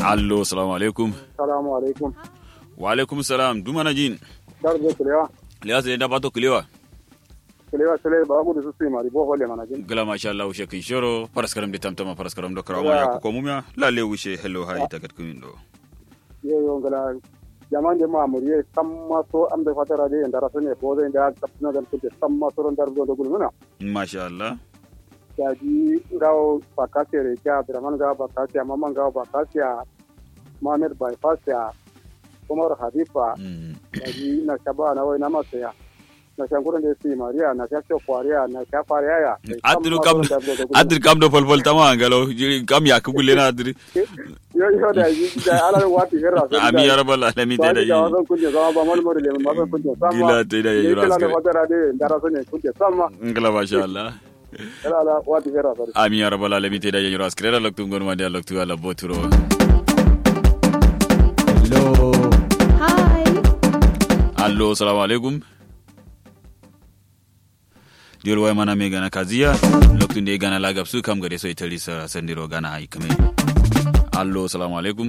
allo salamu alaikum salamu alaikum wa alaikum salam dumana jin darbe kulewa liya sai da bato kulewa kulewa sele ba gudu su su mari bo hole mana jin gala masha Allah ushe kin shoro paraskaram de tamtama paraskaram do karawa ya ko mumya lalle ushe hello hai tagat kumin do yo yo ngala jaman de ma muriye samma so am de fatara de ndara sone bo de nda tapna dan kunte samma so ndar do do gulmuna masha Allah jadi ngaw bakasi re kya draman ngaw bakasi mama ngaw bakasi Mohamed bypass ya Umar Hadifa jadi na shaba na wai na masaya na shankuran da su mariya na shashe kwariya na shafariya ya adru kam adru kam do pol pol tama ngalo kam ya kugulle na adru yo yo da yi da ala wati herra ami ya rabbal alamin da yi da zan kunje zama ba mal mori le ma ban kunje sama gila te da yi kila da fatara de ndara sone kunje sama ngala masha Allah ala ala wati herra sari ami ya rabbal alamin te da yi ras krela loktu ngon wande loktu ala boturo Hello. Hi. allo salamu alaikum diol way mana me gana kazia loktu nde gana lagab su kam gade so itali sa sandiro gana hay kame allo salamu alaikum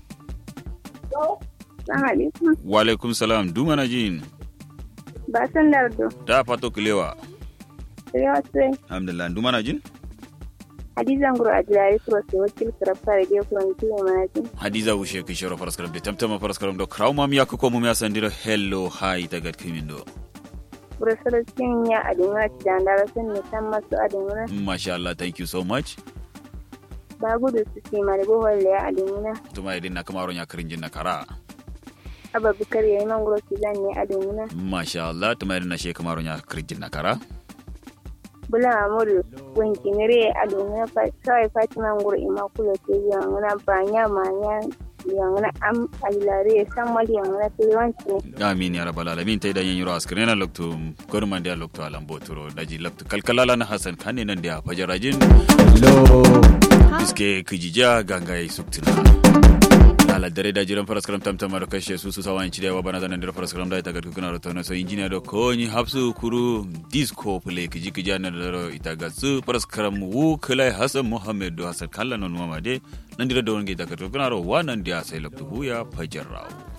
Assalamu alaikum. wa alaikum salam du mana jin Ba san lardo. da pato kilewa Sai sai alhamdulillah du mana jin Hadiza nguru ajilari kuro sai wakil karafta da gefe wani kiwo mana jin. hadiza wushe ki shoro paraskaram de tamtama paraskaram do kraw mam yak ko mum ya sandiro hello hay tagat kimin do Bura sarkin ya adinwa ci da ndara sun ne san masu adinwa. masha Allah thank you so much Ba gudu su ce mari bohol ya adinwa. tuma idin na kamaro nya kirinjin na kara Aba bukar ya yi man guro ci zan ne adinwa. masha Allah tuma idin na she kamaro nya kirinjin na kara Bula amuru wanki nire adinwa kawai fatima nguru ima kula ce yanguna ba nya ma nya yanguna am ajilari ya san mali yanguna tiliwanci ne. amin ya rabbal alamin tay da yanyiro askrena loktu gorman dia loktu alam boturo daji loktu kalkalala na hasan kane nan dia fajarajin Hello. biske kijija ganga yi suktina ala dare da jiran faras karam tamtama da kashe su su sawan cidewa wa bana zanen da faras karam da ita ga kuna rota na so injiniya da konyi hapsu kuru disco play kiji kija na da ita ga su faras karam wu kala hasan muhammad do hasan kallan non mama de nan dira da wani ga ita ga kuna ro wa nan dia sai loktu huya fajarrawo